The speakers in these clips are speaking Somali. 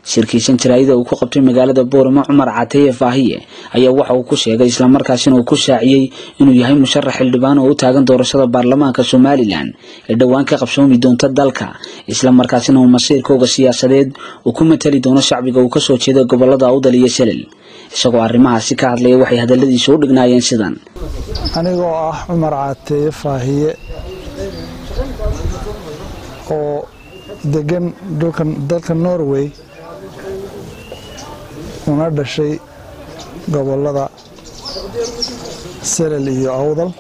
shirkiisan jaraa'ida uu ku qabtay magaalada boorama cumar cateeye faahiye ayaa waxa uu ku sheegay islamarkaasina uu ku shaaciyey inuu yahay musharax xildhibaan oo u taagan doorashada baarlamaanka somalilan ee dhowaan ka qabsoomi doonta dalka islamarkaasina uu masiirkooga siyaasadeed uu ku matali doono shacbiga uu kasoo jeeda gobolada awdal iyo selel isagoo arrimahaasi ka hadlaya waxay hadaladiisa u dhignaayeen sidan anigoo ah cumar cateeye faahiye oo degan dalka norway una dhashay gobolada selel iyo awdal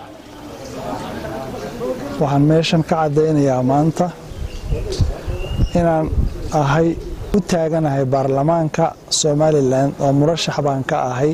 waxaan meeshan ka caddaynayaa maanta inaan ahay u taaganahay baarlamaanka somalilan oo murashax baan ka ahay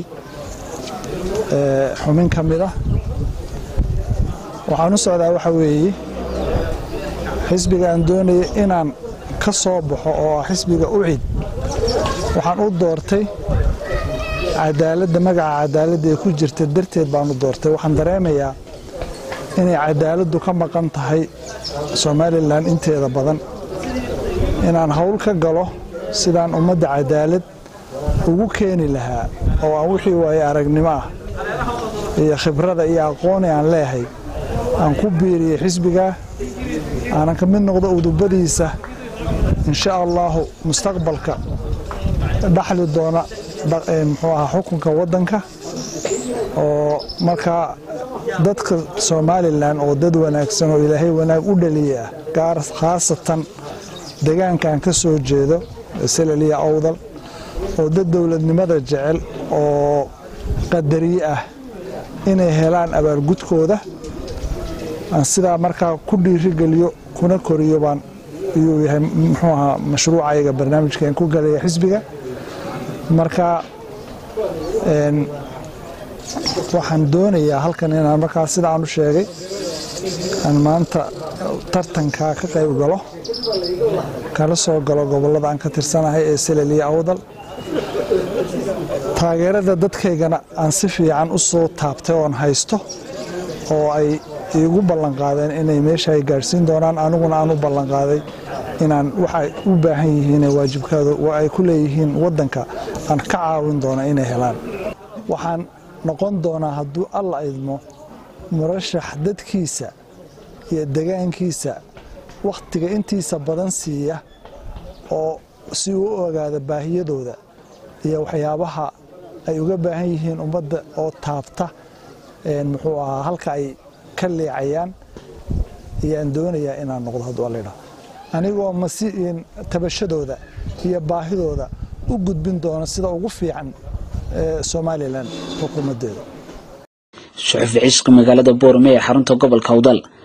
xubin ka mid ah waxaan u socdaa waxa weeye xisbiga aan doonaya inaan ka soo baxo oo ah xisbiga ucid waxaan u doortay cadaaladda magaca cadaaladda ee ku jirta darteed baan u doortay waxaan dareemayaa inay cadaaladdu ka maqan tahay somalilan inteeda badan inaan howl ka galo sidaan ummadda cadaalad ugu keeni lahaa oo aan wixii waaye aragnimo ah iyo khibrada iyo aqooni aan leehay aan ku biiriyey xisbigaa aanan ka mid noqdo udubadiisa insha allaahu mustaqbalka dhaxli doona muxuu ahaa xukunka waddanka oo markaa dadka somalilan oo dad wanaagsan oo ilaahay wanaag u dhaliya ah gaar khaasatan degaankaan ka soo jeedo seleliya awdal oo dad dowladnimada jecel oo qadariye ah inay helaan abaalgudkooda aan sidaa markaa ku dhiirigeliyo kuna koriyo baan iyuu yahay muxuu ahaa mashruucayga barnaamijkan ku galaya xisbiga marka waxaan doonayaa halkan inaan markaa sida aan u sheegay aan maanta tartankaa ka qayb galo kala soo galo gobollada aan ka tirsanahay ee seleliya awdal taageerada dadkaygana aan si fiican u soo taabtay oon haysto oo ay iigu ballanqaadeen inay meesha ay gaadhsiin doonaan aniguna aan u ballanqaaday inaan waxay u baahan yihiin waajibkaada ay ku leeyihiin waddanka aan ka caawin doona inay helaan waxaan noqon doonaa hadduu alla idmo murashax dadkiisa iyo degaankiisa wakhtiga intiisa badan siiya oo si uu u ogaada baahiyadooda iyo waxyaabaha ay uga baahan yihiin ummadda oo taabta muxuu ahaa halka ay ka leecayaan ayaan doonayaa inaan noqdo hadduu alidha anigoo masi tabashadooda iyo baahidooda u gudbin doona sida ugu fiican somalilan xukuumaddeeda suxufi cisqi magaalada boorame ee xarunta gobolka awdal